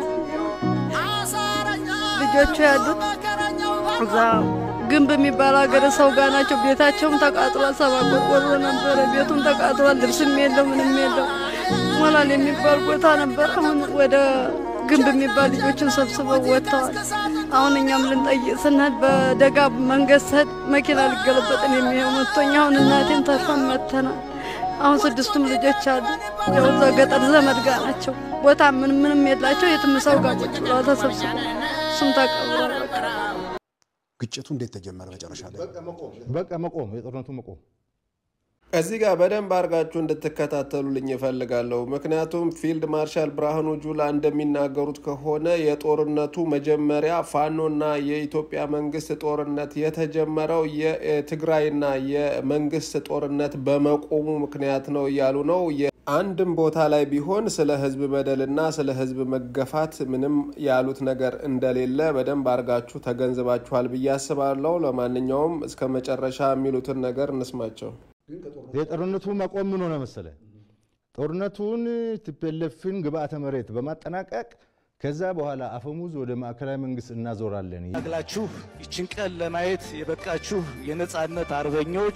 ልጆቹ ያሉት እዛ ግንብ የሚባል ሀገር ሰው ጋር ናቸው። ቤታቸውም ተቃጥሏል። ሰባ ቆርቆሮ ነበረ። ቤቱም ተቃጥሏል። ልብስም የለው ምንም የለው። ሞላል የሚባል ቦታ ነበር። አሁን ወደ ግንብ የሚባል ልጆችን ሰብስበው ወጥተዋል። አሁን እኛም ልንጠይቅ ስንሄድ በደጋ መንገድ ስሄድ መኪና ሊገለበጥን የሚሄው መጥቶኝ አሁን እናቴን ተርፈን መተናል። አሁን ስድስቱም ልጆች አሉ። ያው እዛ ገጠር ዘመድ ጋር ናቸው። ቦታ ምን ምንም የላቸው። የትም ሰው ጋር ቁጭ ብለው ተሰብስበው እሱም ተቀብሯል። በቃ ግጭቱ እንዴት ተጀመረ? መጨረሻ ላይ በቃ መቆም የጦርነቱ መቆም እዚህ ጋር በደንብ አድርጋችሁ እንድትከታተሉልኝ እፈልጋለሁ። ምክንያቱም ፊልድ ማርሻል ብርሃኑ ጁላ እንደሚናገሩት ከሆነ የጦርነቱ መጀመሪያ ፋኖና የኢትዮጵያ መንግስት ጦርነት የተጀመረው የትግራይና የመንግስት ጦርነት በመቆሙ ምክንያት ነው እያሉ ነው። አንድም ቦታ ላይ ቢሆን ስለ ህዝብ በደልና ስለ ህዝብ መገፋት ምንም ያሉት ነገር እንደሌለ በደንብ አድርጋችሁ ተገንዝባችኋል ብዬ አስባለሁ። ለማንኛውም እስከ መጨረሻ የሚሉትን ነገር እንስማቸው። የጦርነቱ መቆም ምን ሆነ መሰለ? ጦርነቱን ቲፒኤልኤፍን ግብአተ መሬት በማጠናቀቅ ከዛ በኋላ አፈሙዝ ወደ ማዕከላዊ መንግስት እናዞራለን። ታግላችሁ ይችን ቀን ለማየት የበቃችሁ የነጻነት አርበኞች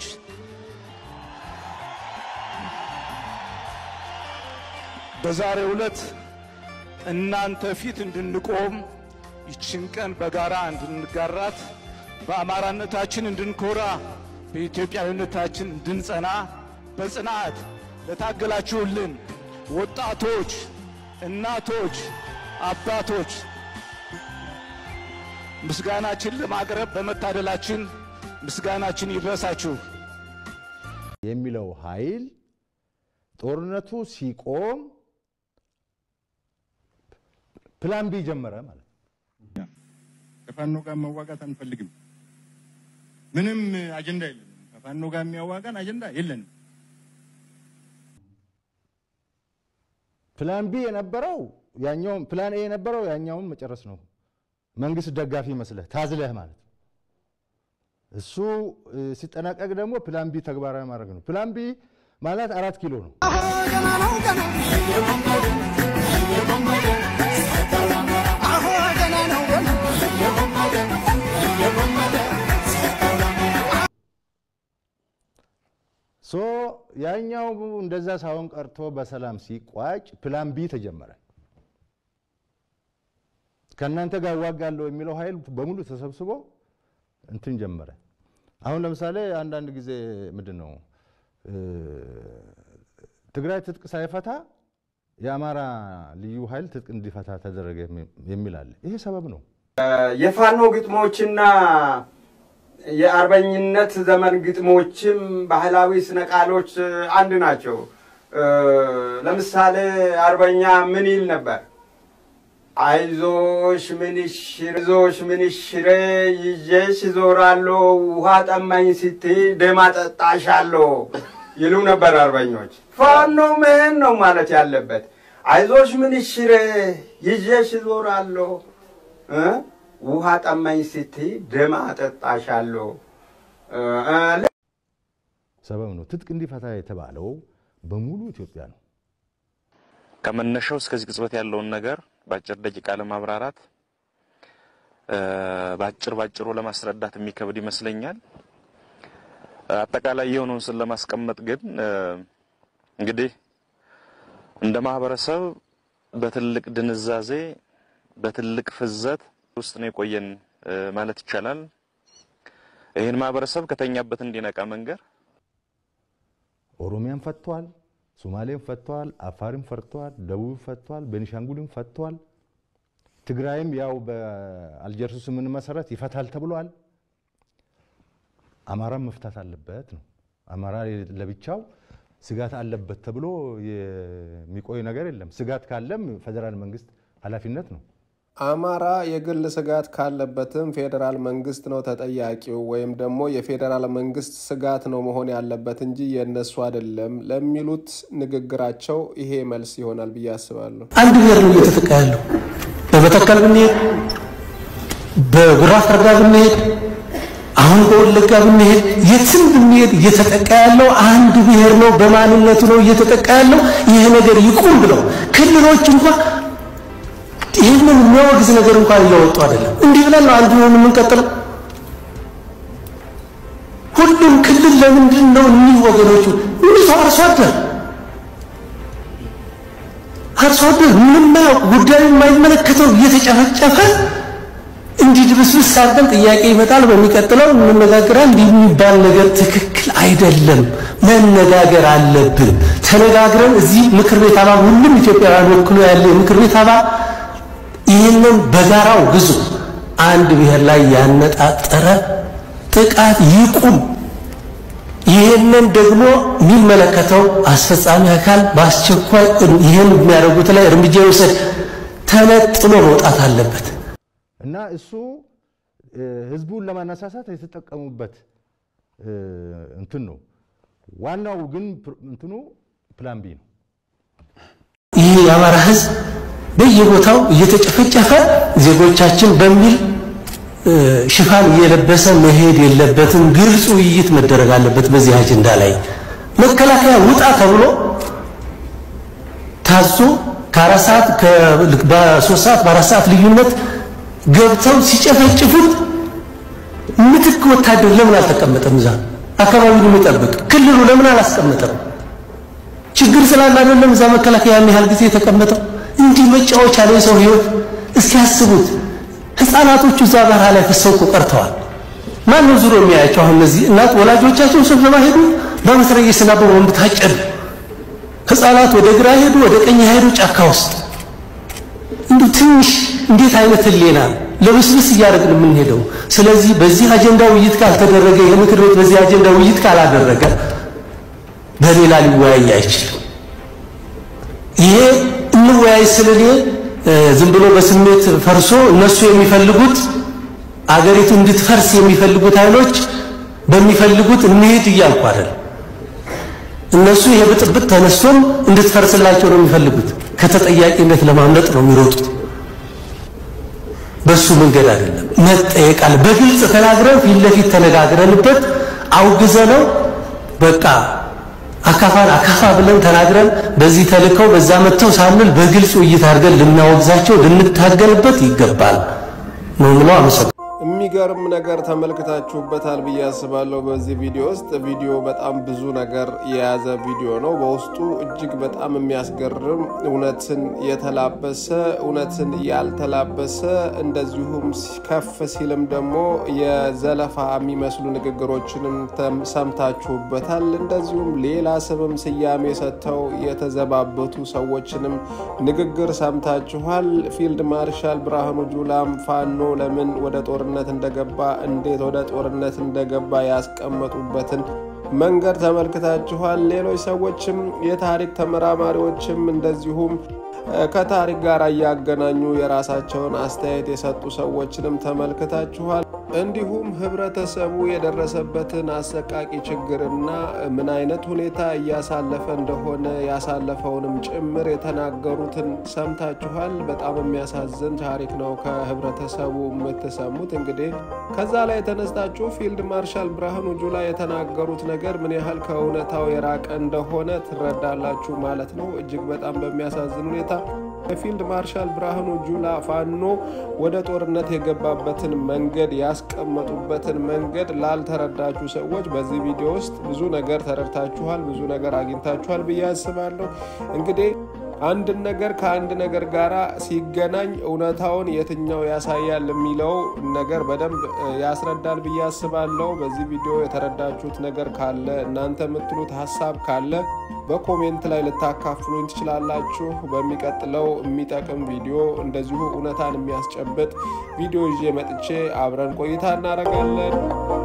በዛሬው ዕለት እናንተ ፊት እንድንቆም ይችን ቀን በጋራ እንድንጋራት በአማራነታችን እንድንኮራ በኢትዮጵያዊነታችን እንድንጸና በጽናት ለታገላችሁልን ወጣቶች፣ እናቶች፣ አባቶች ምስጋናችን ለማቅረብ በመታደላችን ምስጋናችን ይድረሳችሁ። የሚለው ኃይል ጦርነቱ ሲቆም ፕላን ቢ ጀመረ ማለት ነው። ከፋኖ ጋር መዋጋት አንፈልግም። ምንም አጀንዳ የለንም። ከፋኖ ጋር የሚያዋጋን አጀንዳ የለንም። ፕላን ቢ የነበረው ያኛውም ፕላን ኤ የነበረው ያኛውን መጨረስ ነው። መንግስት ደጋፊ መስለህ ታዝለህ ማለት ነው። እሱ እ፣ ሲጠናቀቅ ደግሞ ፕላን ቢ ተግባራዊ ማድረግ ነው። ፕላን ቢ ማለት አራት ኪሎ ነው። ሶ ያኛው እንደዛ ሳይሆን ቀርቶ በሰላም ሲቋጭ ፕላን ቢ ተጀመረ። ከእናንተ ጋር እዋጋለሁ የሚለው ኃይል በሙሉ ተሰብስቦ እንትን ጀመረ። አሁን ለምሳሌ አንዳንድ ጊዜ ምንድን ነው እ፣ ትግራይ ትጥቅ ሳይፈታ የአማራ ልዩ ኃይል ትጥቅ እንዲፈታ ተደረገ የሚል አለ። ይሄ ሰበብ ነው። የፋኖ ግጥሞችና የአርበኝነት ዘመን ግጥሞችም ባህላዊ ስነ ቃሎች አንድ ናቸው። እ፣ ለምሳሌ አርበኛ ምን ይል ነበር? አይዞሽ ምንሽር አይዞሽ ምንሽሬ ይዤሽ ዞራለሁ ውሃ ጠማኝ ስትይ ደም አጠጣሻለሁ ይሉ ነበር አርበኞች። ፋኖ ምን ነው ማለት ያለበት? አይዞሽ ምንሽሬ ይዤሽ ዞራለሁ እ ውሃ ጠማኝ ስትይ ደም አጠጣሻለሁ እ፣ እ፣ ሰበብ ነው። ትጥቅ እንዲፈታ የተባለው በሙሉ ኢትዮጵያ ነው። ከመነሻው እስከዚህ ቅጽበት ያለውን ነገር በአጭር ደቂቃ ለማብራራት እ፣ በአጭር ባጭሩ ለማስረዳት የሚከብድ ይመስለኛል። አጠቃላይ የሆነውን ስን ለማስቀመጥ ግን እ፣ እንግዲህ እንደ ማህበረሰብ በትልቅ ድንዛዜ በትልቅ ፍዘት ውስጥ ነው የቆየን እ፣ ማለት ይቻላል። ይህን ማህበረሰብ ከተኛበት እንዲነቃ መንገር ኦሮሚያን ፈቷል፣ ሶማሌን ፈቷል፣ አፋርን ፈቷል፣ ደቡብ ፈቷል፣ ቤኒሻንጉልን ፈቷል። ትግራይም ያው በአልጀርሱ ስምምነት መሰረት ይፈታል ተብሏል። አማራም መፍታት አለበት ነው። አማራ ለብቻው ስጋት አለበት ተብሎ የሚቆይ ነገር የለም። ስጋት ካለም ፌዴራል መንግስት ኃላፊነት ነው። አማራ የግል ስጋት ካለበትም ፌዴራል መንግስት ነው ተጠያቂው፣ ወይም ደግሞ የፌዴራል መንግስት ስጋት ነው መሆን ያለበት እንጂ የእነሱ አይደለም ለሚሉት ንግግራቸው ይሄ መልስ ይሆናል ብዬ አስባለሁ። አንድ ብሔር ነው እየተጠቃ ያለው። በመተከል ብንሄድ፣ በጉራ ፈርዳ ብንሄድ፣ አሁን በወለጋ ብንሄድ፣ የትም ብንሄድ እየተጠቃ ያለው አንድ ብሔር ነው። በማንነቱ ነው እየተጠቃ ያለው። ይሄ ነገር ይቁም ብለው ክልሎች እንኳን ይህንን የሚያወግዝ ነገር እንኳን እያወጡ አይደለም። እንዲህ ብለን ነው አንዱ ሆን የምንቀጥለው። ሁሉም ክልል ለምንድን ነው እኒህ ወገኖቹ እኒህ ሰው አርሶ አደር አርሶ አደር ምንም ማያውቅ ጉዳዩ የማይመለከተው እየተጨፈጨፈ እንዲህ ድብስብስ አድርገን ጥያቄ ይመጣል። በሚቀጥለው እንነጋገራል። እንዲህ የሚባል ነገር ትክክል አይደለም። መነጋገር አለብን። ተነጋግረን እዚህ ምክር ቤት አባል ሁሉም ኢትዮጵያውያን ወክሎ ያለ የምክር ቤት አባል ይህንን በጋራው ግዙ። አንድ ብሔር ላይ ያነጣጠረ ጥቃት ይቁም። ይህንን ደግሞ የሚመለከተው አስፈጻሚ አካል በአስቸኳይ ይህን የሚያደርጉት ላይ እርምጃ ይውሰድ። ተነጥሎ መውጣት አለበት። እና እሱ እ፣ ህዝቡን ለማነሳሳት የተጠቀሙበት እ፣ እንትን ነው። ዋናው ግን ፕር- እንትኑ ፕላን ቢ ነው። ይህ የአማራ ህዝብ በየቦታው እየተጨፈጨፈ ዜጎቻችን በሚል እ፣ ሽፋን እየለበሰ መሄድ የለበትም። ግልጽ ውይይት መደረግ አለበት። በዚህ አጀንዳ ላይ መከላከያ ውጣ ተብሎ ታዞ ከአራት ሰዓት በሶስት ሰዓት በአራት ሰዓት ልዩነት ገብተው ሲጨፈጭፉት ምትክ ወታደር ለምን አልተቀመጠም? እዛ አካባቢውን የሚጠብቅ ክልሉ ለምን አላስቀመጠም? ችግር ስላለ አይደለም እዛ መከላከያ ያን ያህል ጊዜ የተቀመጠው። እንዲህ መጫወቻ ላይ የሰው ህይወት እስኪያስቡት ህፃናቶቹ እዛ በረሃ ላይ ፈሰው እኮ ቀርተዋል። ማን ነው ዙሮ የሚያያቸው? አሁን እነዚህ እናት ወላጆቻቸው ስብሰባ ሄዱ፣ በመትረየስና በቦምብ ታጨዱ። ህፃናት ወደ ግራ ሄዱ፣ ወደ ቀኝ ሄዱ፣ ጫካ ውስጥ እንዲሁ ትንሽ እንዴት አይነት ህሌና ነው ለብስብስ እያደረግን የምንሄደው። ስለዚህ በዚህ አጀንዳ ውይይት ካልተደረገ ይህ ምክር ቤት በዚህ አጀንዳ ውይይት ካላደረገ በሌላ ሊወያይ አይችልም። ይሄ እንወያይ ስል እኔ ዝም ብሎ በስሜት ፈርሶ እነሱ የሚፈልጉት አገሪቱ እንድትፈርስ የሚፈልጉት ኃይሎች በሚፈልጉት እንሄድ እያልኩ አይደል። እነሱ ይሄ ብጥብጥ ተነስቶም እንድትፈርስላቸው ነው የሚፈልጉት። ከተጠያቂነት ለማምለጥ ነው የሚሮጡት። በሱ መንገድ አይደለም መጠየቅ አለ። በግልጽ ተናግረን ፊት ለፊት ተነጋግረንበት አውግዘ ነው በቃ አካፋን አካፋ ብለን ተናግረን በዚህ ተልከው በዛ መጥተው ሳንል በግልጽ ውይይት አድርገን ልናወግዛቸው ልንታገልበት ይገባል ነው ምለው። አመሰግናለሁ። የሚገርም ነገር ተመልክታችሁበታል ብዬ አስባለሁ። በዚህ ቪዲዮ ውስጥ ቪዲዮ በጣም ብዙ ነገር የያዘ ቪዲዮ ነው። በውስጡ እጅግ በጣም የሚያስገርም እውነትን የተላበሰ እውነትን ያልተላበሰ እንደዚሁም ከፍ ሲልም ደግሞ የዘለፋ የሚመስሉ ንግግሮችንም ሰምታችሁበታል። እንደዚሁም ሌላ ስምም ስያሜ ሰጥተው የተዘባበቱ ሰዎችንም ንግግር ሰምታችኋል። ፊልድ ማርሻል ብርሃኑ ጁላም ፋኖ ለምን ወደ ጦርነት እንደገባ እንዴት ወደ ጦርነት እንደገባ ያስቀመጡበትን መንገድ ተመልክታችኋል። ሌሎች ሰዎችም የታሪክ ተመራማሪዎችም እንደዚሁም ከታሪክ ጋር እያገናኙ የራሳቸውን አስተያየት የሰጡ ሰዎችንም ተመልክታችኋል። እንዲሁም ህብረተሰቡ የደረሰበትን አሰቃቂ ችግርና ምን አይነት ሁኔታ እያሳለፈ እንደሆነ ያሳለፈውንም ጭምር የተናገሩትን ሰምታችኋል። በጣም የሚያሳዝን ታሪክ ነው ከህብረተሰቡ የምትሰሙት። እንግዲህ ከዛ ላይ የተነስታችሁ ፊልድ ማርሻል ብርሃኑ ጁላ የተናገሩት ነገር ምን ያህል ከእውነታው የራቀ እንደሆነ ትረዳላችሁ ማለት ነው። እጅግ በጣም በሚያሳዝን ሁኔታ የፊልድ ማርሻል ብርሃኑ ጁላ ፋኖ ወደ ጦርነት የገባበትን መንገድ ያስቀመጡበትን መንገድ ላልተረዳችሁ ሰዎች በዚህ ቪዲዮ ውስጥ ብዙ ነገር ተረድታችኋል፣ ብዙ ነገር አግኝታችኋል ብዬ አስባለሁ። እንግዲህ አንድን ነገር ከአንድ ነገር ጋር ሲገናኝ እውነታውን የትኛው ያሳያል የሚለው ነገር በደንብ ያስረዳል ብዬ አስባለሁ። በዚህ ቪዲዮ የተረዳችሁት ነገር ካለ እናንተ የምትሉት ሀሳብ ካለ በኮሜንት ላይ ልታካፍሉኝ ትችላላችሁ። በሚቀጥለው የሚጠቅም ቪዲዮ እንደዚሁ እውነታን የሚያስጨብጥ ቪዲዮ ይዤ መጥቼ አብረን ቆይታ እናደርጋለን።